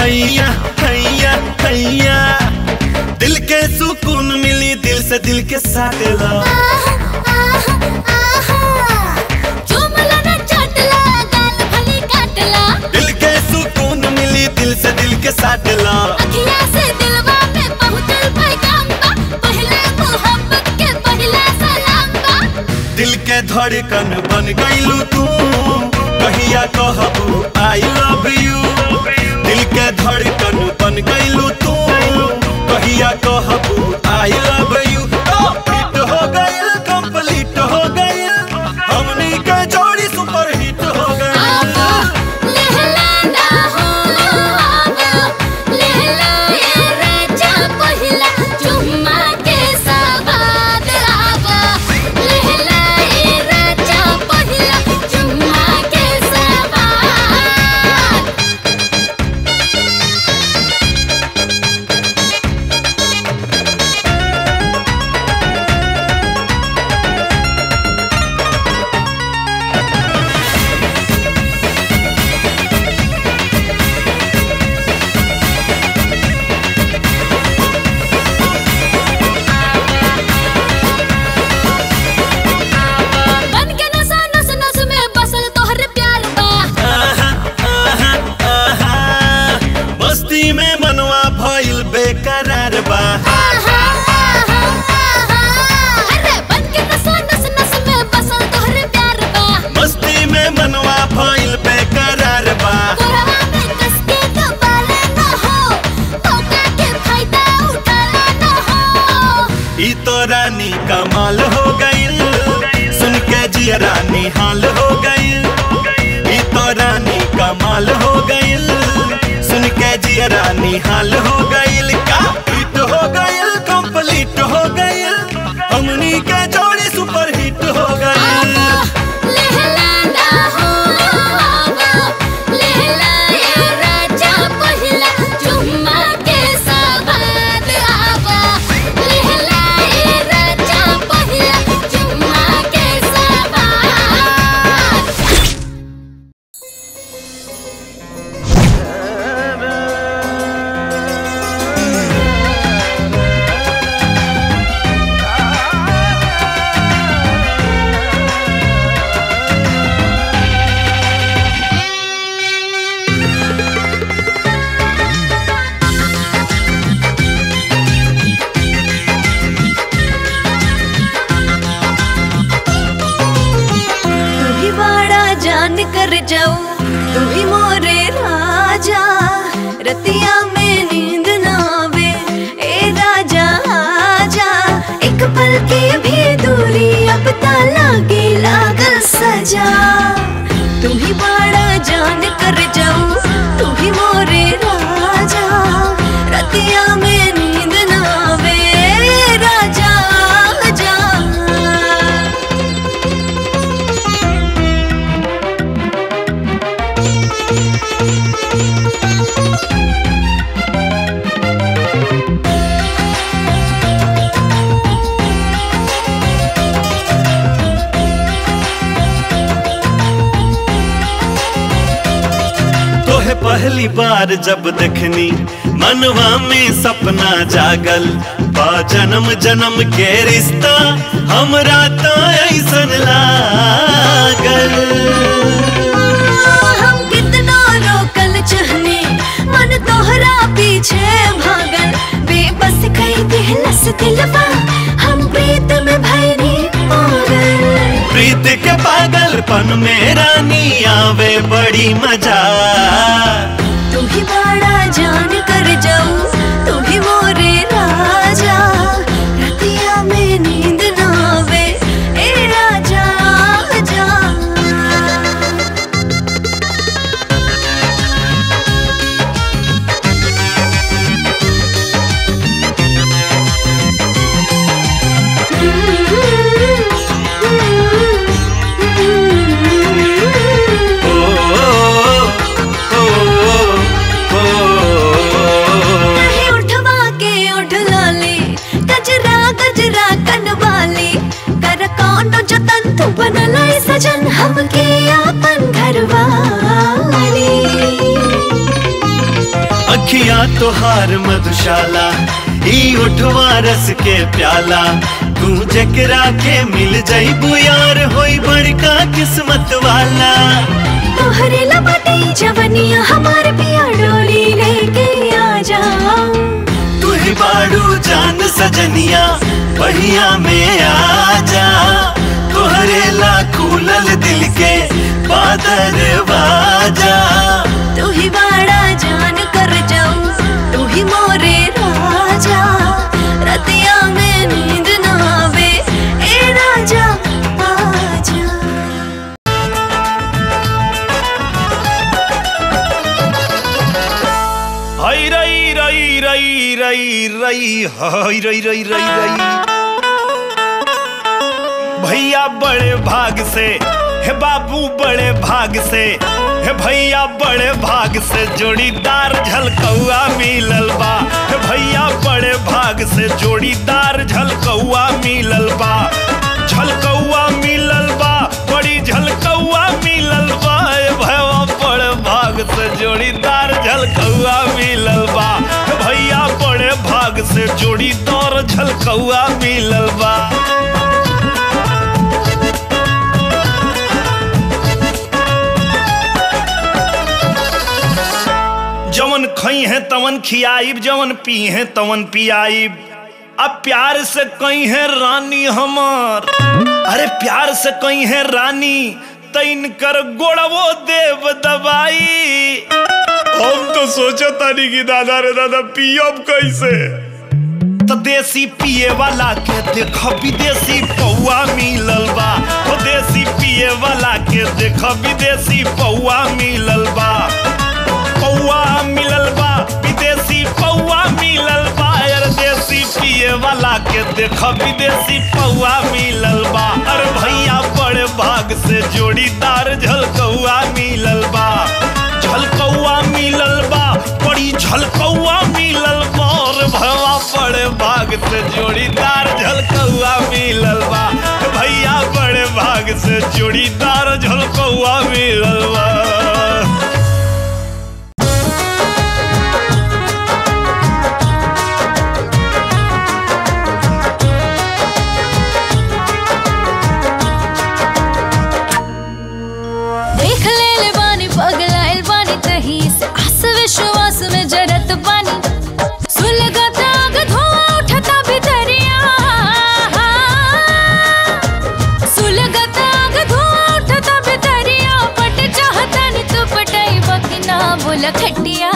हैया हैया हैया दिल के सुकून मिली दिल से दिल के साटेला दिल के सुकून मिली दिल से दिल के साटेला दिल के धड़कन बन गईलू तू कहिया कहबू आई लव यू दिल के धड़कन बन गईलू तू कहिया कहबू आई लव यू हिट हो गईल कंप्लीट हो गईल हमनी के जोड़ी सुपर हिट हो गईल आहा, आहा, आहा, मस्ती में मनवा भइल बेकरार बा मस्ती में मनवा भइल बेकरार बा ई तो रानी कमाल हो गईल सुन के जिया रानी हाल हो गईल ई तो रानी कमाल हो गईल सुन के जिया रानी हाल हो गईल का हिट हो गईल कंप्लीट हो गईल हमनी के जोड़ी सुपर हिट हो गईल तू ही बड़ा जान कर जाऊ तू ही मोरे राजा रतिया में नींद ना आवे ए राजा आजा एक पल की भी दूरी अब ता लागे लागल सजा तू ही बड़ा जान कर जाऊ तू ही मोरे राजा रतिया में नींद ना आवे ए राजा आजा तोहे पहली बार जब देखनी मनवा में सपना जागल बा जन्म जन्म के रिश्ता हमरा तो ऐसन लागल हम कितना रोकल चहने मन तोहरा पीछे भागल बेबस कई दिलस दिलवा हम प्रीत में भैरी पागल प्रीत के पागलपन में रानी आवे बड़ी मजा तू ही बड़ा जान कर जाऊ तू ही मोरे राजा रतिया में नींद ना आवे ए राजा जा ओ, ओ, ओ, तोहार मधुशाला ई उठवा रस के प्याला तू जकरा के मिल जाइबू यार होई बड़का किस्मत वाला तोहरे लपटे जवनिया हमार पिया डोली लेके आ जा तू ही बाड़ू जान सजनिया बढ़िया में आ जा तोहरे ला खुलल दिल के बादर बाजा तू ही बड़ा जान कर जाऊं तू ही मोरे राजा रतिया में नींद ना आवे ए राजा आजा हई रई रई रई रई रई हई रई रई रई रई भैया बड़े भाग से हे बाबू बड़े भाग से हे भैया बड़े भाग से जोड़ीदार झलकौआ मिलल बा हे भैया बड़े भाग से जोड़ीदार झलकौआ मिलल बा झलकौआ मिलल बा बड़ी झलकौआ मिलल बा ए भैया बड़े भाग से जोड़ीदार झलकौआ मिलल बा हे भैया बड़े भाग से जोड़ीदार झलकौआ मिलल बा जवन खई है तवन खियाइब जवन पी है तवन पियाइब अब प्यार से कई है रानी हमार अरे प्यार से कई है रानी तैन कर गोड़वो देव दबाई हम तो सोचा तानी कि दादा रे दादा पियब कैसे तो देसी पिए वाला के देख विदेशी पौआ मिलल बा तो देसी पिए वाला के देख विदेशी पौआ मिलल बा पौआ मिलल बा विदेशी पौआ मिलल बा यार देसी पिए वाला के देख विदेशी पौआ मिलल बा अरे भैया बड़े भाग से जोड़ीदार झलकौआ मिलल बा झलकौआ मिलल बा बड़ी झलकौआ मिलल बा और भवा बड़े भाग से जोड़ीदार झलकौआ मिलल बा भैया बड़े भाग से जोड़ीदार झलकौआ मिलल बा देख ले ले बानी पगलाइल बानी तही से आस विश्वास में जरत बानी सुलगत आग धुआं उठता भितरिया सुलगत आग धुआं उठता भितरिया पट चाहता नि तू पटाई बकिना बोला खटिया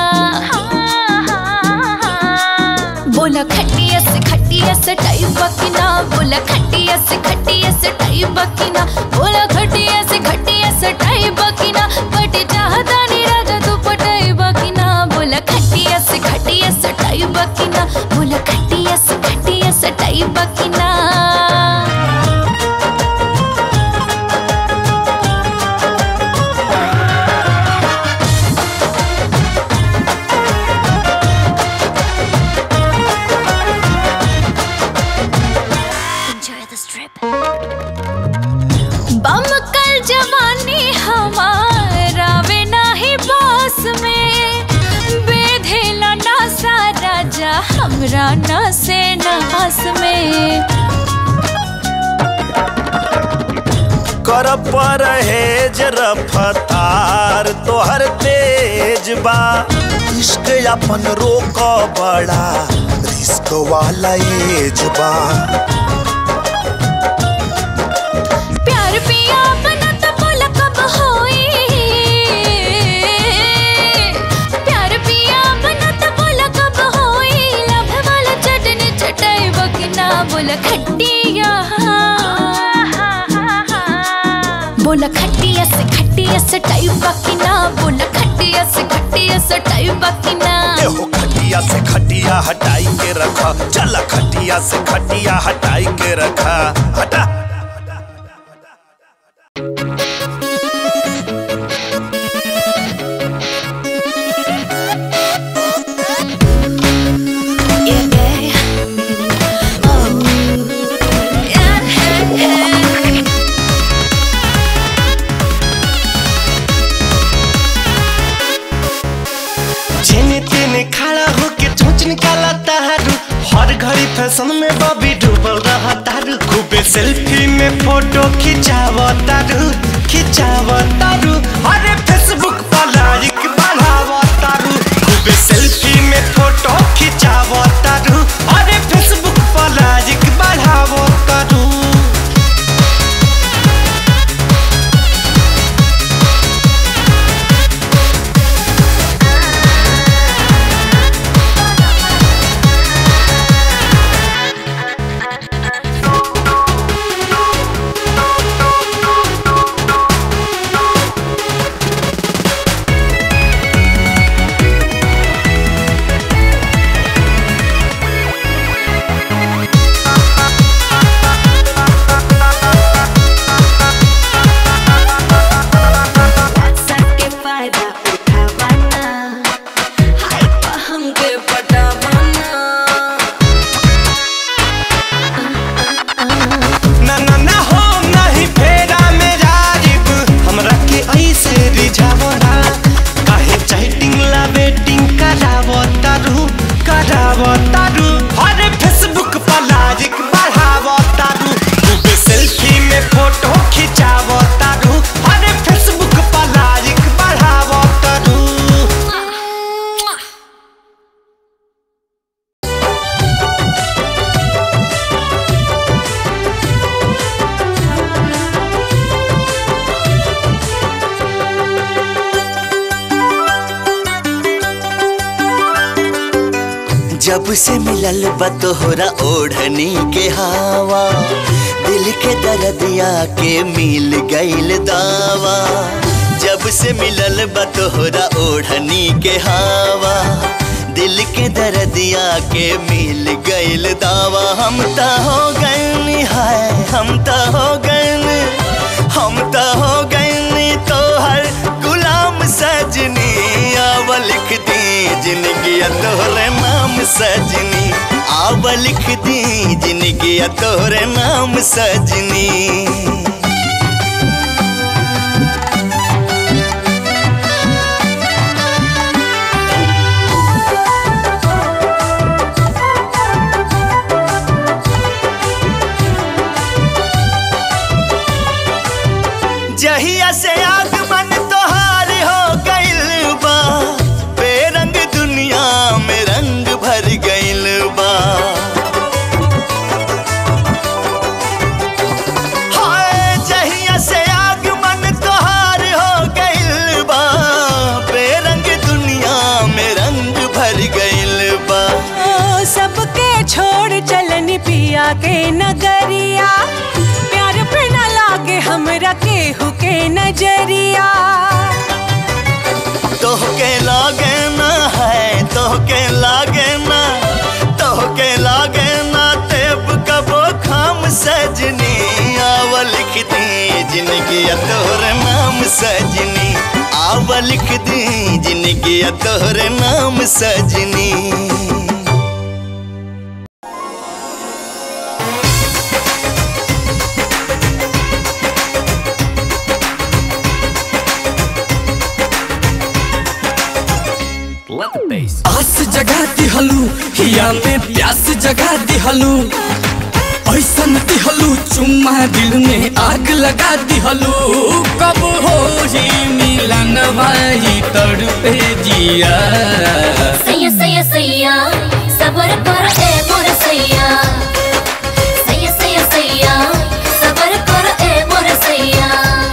बोला खटिया से खटिया से टाई बकिना बोला खटिया से खटिया से टाई बकिना बोला खटिया से खटिया से टाई बकिना पट चाहता नी राजा तू पटाई बकिना बोला खटिया से खटिया से टाई बकिना बोला खटिया से खटिया से टाई बकिना Enjoy this trip. बम कल जवानी हमारा वे नाही पास में बेधेला ना सा राजा हमरा ना से नास में कर परहेज रफ्तार तोहर तेज बा इश्क अपन रोक बड़ा रिस्क वाला एज बा प्यार पिया बना तो बोला कब होई प्यार पिया बना तो बोला कब होई लभ वाला चटनी चटाई बकिना बोला खटिया बोला खटिया से खटिया से टाई बकिना बोला खटिया से खटिया से टाई बकिना एहो खटिया से खटिया हटाई के रखा चल खटिया से खटिया हटाई के रखा हटा Yeah, yeah. Oh. Yeah, yeah, yeah. छिन तिन खा फैशन में बॉबी डूबल रहा तारू खूबे सेल्फी में फोटो खिंचाव तारू खिंचाव तारू अरे फेसबुक पर लाइक बढ़ाव तारू खूबे सेल्फी में फोटो खिंचाव तारू अरे फेसबुक पर लाइक बढ़ाव तारू सबके फायदा उठावाना हाय पा हमके पटावाना ना ना ना हो नहीं फेरा मेरा रिब हमरा के ऐसे रिझावना काहे चैटिंग ला वेटिंग करावो तारू करावो तारू अरे फेसबुक पर लाइक बढ़ावो तारू खूबे सेल्फी में फोटो खिंचावो तारू अरे फेसबुक पर लाइक बढ़ावो तारू जब से मिलल बा तोहरा ओढ़नी के हवा दिल के दर्दिया के मिल गईल दावा जब से मिलल बा तोहरा ओढ़नी के हवा दिल के दर्दिया के मिल गईल दावा हम त हो गए हाय हम त हो गए हम त हो गए तोहर गुलाम सजनी आव लिख दी जिंदगी तोहरे नाम सजनी आव लिख दी जिंदगी तोहरे नाम सजनी जहिया से आगमन तोहार हो गइल बा बेरंग दुनिया में रंग भर गइल बा हाय जहिया से आगमन तोहार हो गइल बा बेरंग दुनिया में रंग भर गइल बा ओ, सबके छोड़ चलन पिया के नगरिया प्यार पे न लागे हमरा केहू के नजरिया तोहके लागे ना है तोहके लागे ना तोहके लागे ना तेब कबो खाम सजनी आव लिख दी जिंदगी तोहरे नाम सजनी आव लिख दी जिंदगी तोहरे नाम सजनी आस जगा दिहलू हिया में प्यास जगा दिहलू ऐसन दिहलू चुम्मा दिल में आग लगा दिहलू कब हो ही मिलन भाई तड़पे जिया सैया सैया सैया सबर कर ए मोर सैया सैया सैया सैया सबर कर ए मोर सैया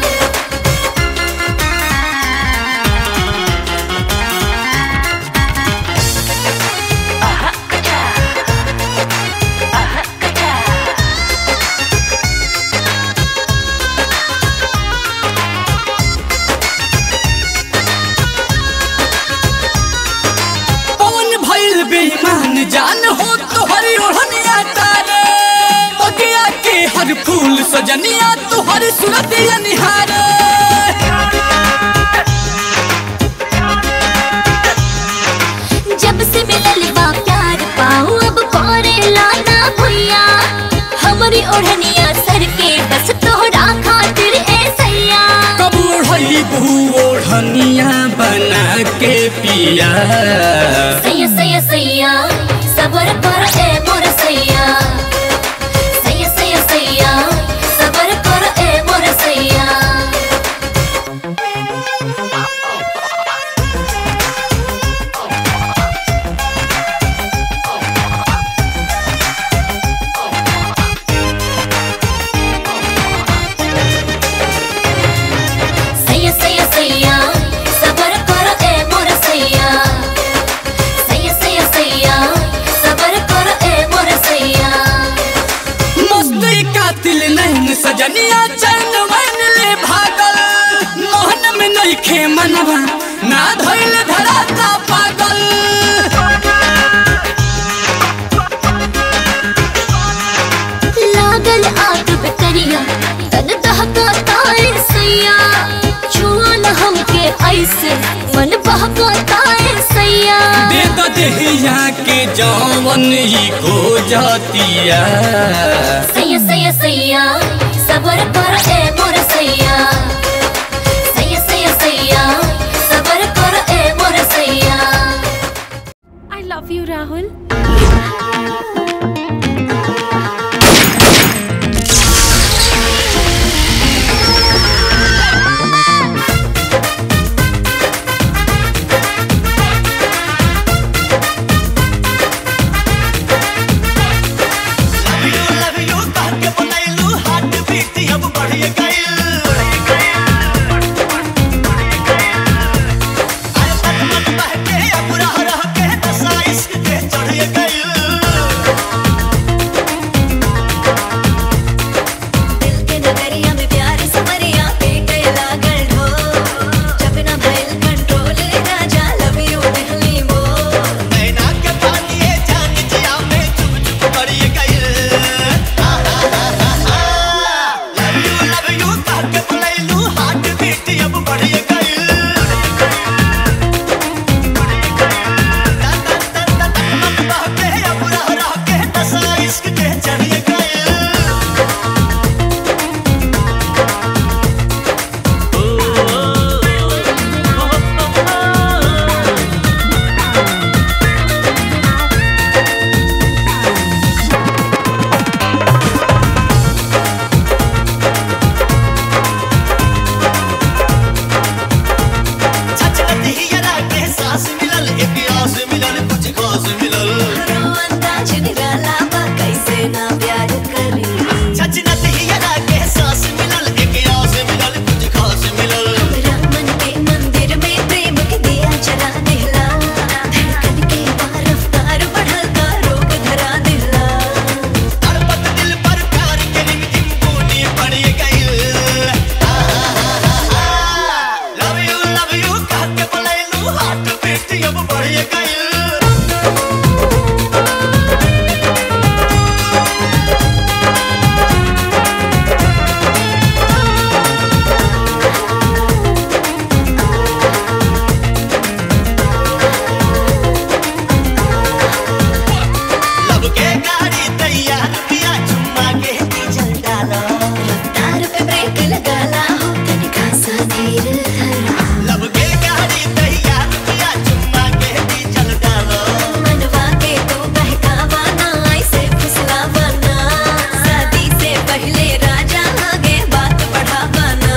पवन भइल बेईमान जान हो तोहरी ओढ़निया तारे बगिया के हर फूल सजनिया तोहरी सूरतिया निहारे जब से मिलल बा प्यार पाऊ अब करे लाना भैया हमरी ओढ़निया सर के बस तोहरा खातिर ए सैया कब ओढ़ई बहू ओढ़निया बना पिया सैया सैया सैया सबर कर ए मोर सैया सैया सैया सैया सैया सबर कर ए मोर सैया सैया सैया सैया सबर कर ए मोर सैया सैया सैया सैया सबर कर ए मोर सैया मस्ती कातिल नहीं सजनिया चैन मन ले भागल मोहन में नहीं खे मनवा ना धोइल धराता पागल लागल आग पे करिया तन दहका ताए सैया छुआ न हमके ऐसे मन बहका ताए सैया दे दो देहिया के जौवन ही खो जातिया सैया सैया सैया सबर कर ए मोर सैया सैया सैया सैया सबर कर ए मोर सैया आई लव यू राहुल दिल के नगरिया में प्यार समरिया के कैला गढ़ो जब ना भइल कंट्रोल ले राजा लव यू दिल्ली वो रो अंदाज निराला बा कैसे ना प्यार करी हमरा मन के मंदिर में प्रेम के दिया जला दिला धड़कन के बार रफ्तार बढ़ल का रोग धरा दिला रफ्तार पे ब्रेक लगाला हो तनिका सा धीर धरा मनवा के तू बहकावा ना ऐसे फुसलावा ना शादी से पहले राजा आगे बात बढ़ावा ना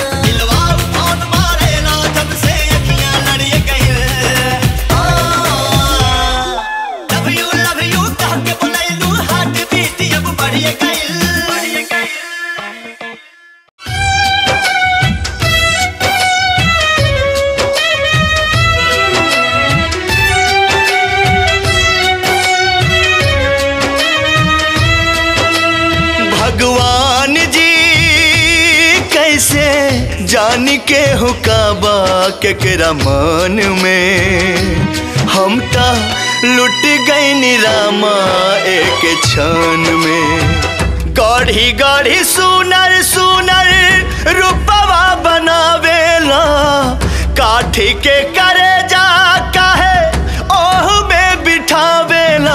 भगवान जी कैसे जान के हुकाबा केकरा मन में हम ता लुट गई निरामा एक क्षण में गढ़ी गढ़ी सुनर सुनर रूपवा बनावेला काठी के करे जा काहे ओह में बिठावेला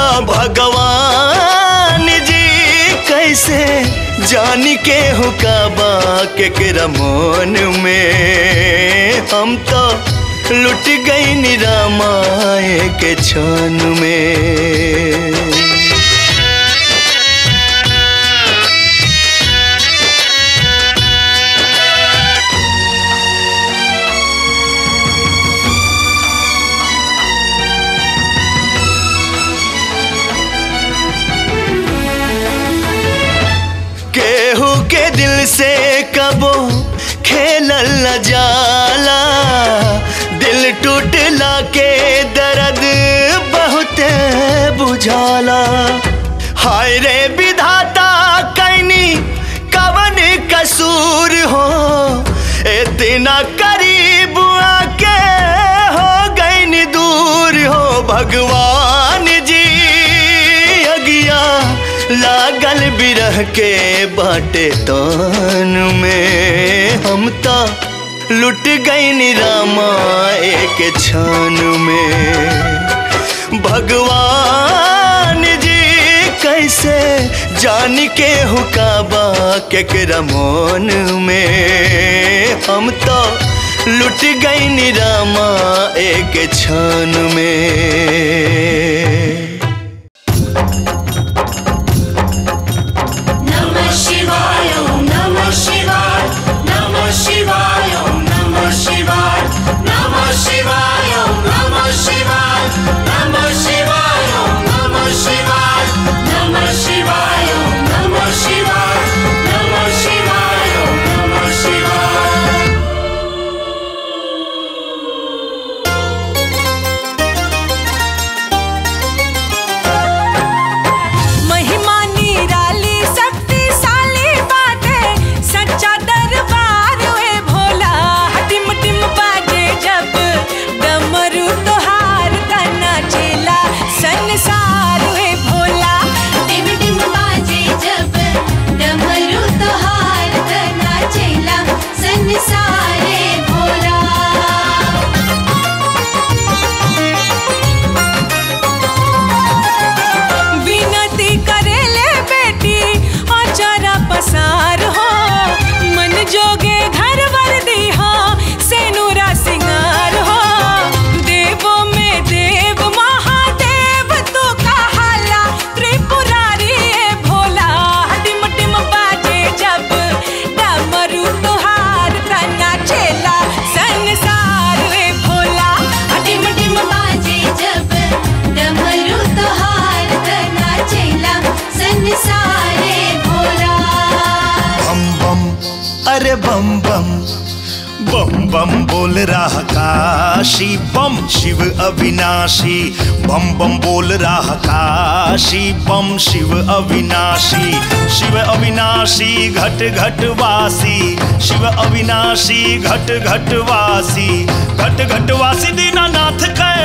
भगवान जी कैसे जान के हुकाबा केकरा मन में हम तो लुट गई निरामाए के क्षण में से कबो खेलल न जाला दिल टूटला के दर्द बहुत बुझाला हाय रे विधाता कैनी कवन कसूर हो इतना करीब आके हो गई दूर हो भगवान जी अगिया लागल बिरह के बाटे तान में हम तो लुट गई रामा एक क्षण में भगवान जी कैसे जान के हुकाबा केकरा मन में हम तो लुट गई रामा एक क्षण में नमः शिवाय ॐ नमः शिवाय नमः शिवाय ॐ नमः शिवाय नमः शिवाय ॐ नमः शिवाय नमः शिवाय ॐ नमः शिवाय नमः शिवाय ॐ नमः शिवाय नमः शिवाय ॐ नमः शिवाय महिमा निराली शक्तिशाली बाटे सच्चा दरबार है भोला टिम टिम बाजे जब डमरू तोहार तना चेला संसार है भोला टिम टिम बाजे जब डमरू तोहार तना चेला संसारे भोला विनती करेले बेटी अचारा पसार हो मन जोगे घर वर दीहा सेनुरा सिंगार हो देवो में देव महादेव तू कहाला त्रिपुरारी है भोला टिम टिम बाजे जब डमरू तुहार तना चेला संसार है भोला टिम टिम बाजे जब डमरू तोहार तना चेला संसारे भोला बम बम अरे बम बम बम बम बोल रहा काशी बम शिव अविनाशी बम बम बोल रहा काशी बम शिव अविनाशी शिव अविनाशी घट घट वासी शिव अविनाशी घट घट वासी घट घट वासी दीनानाथ कै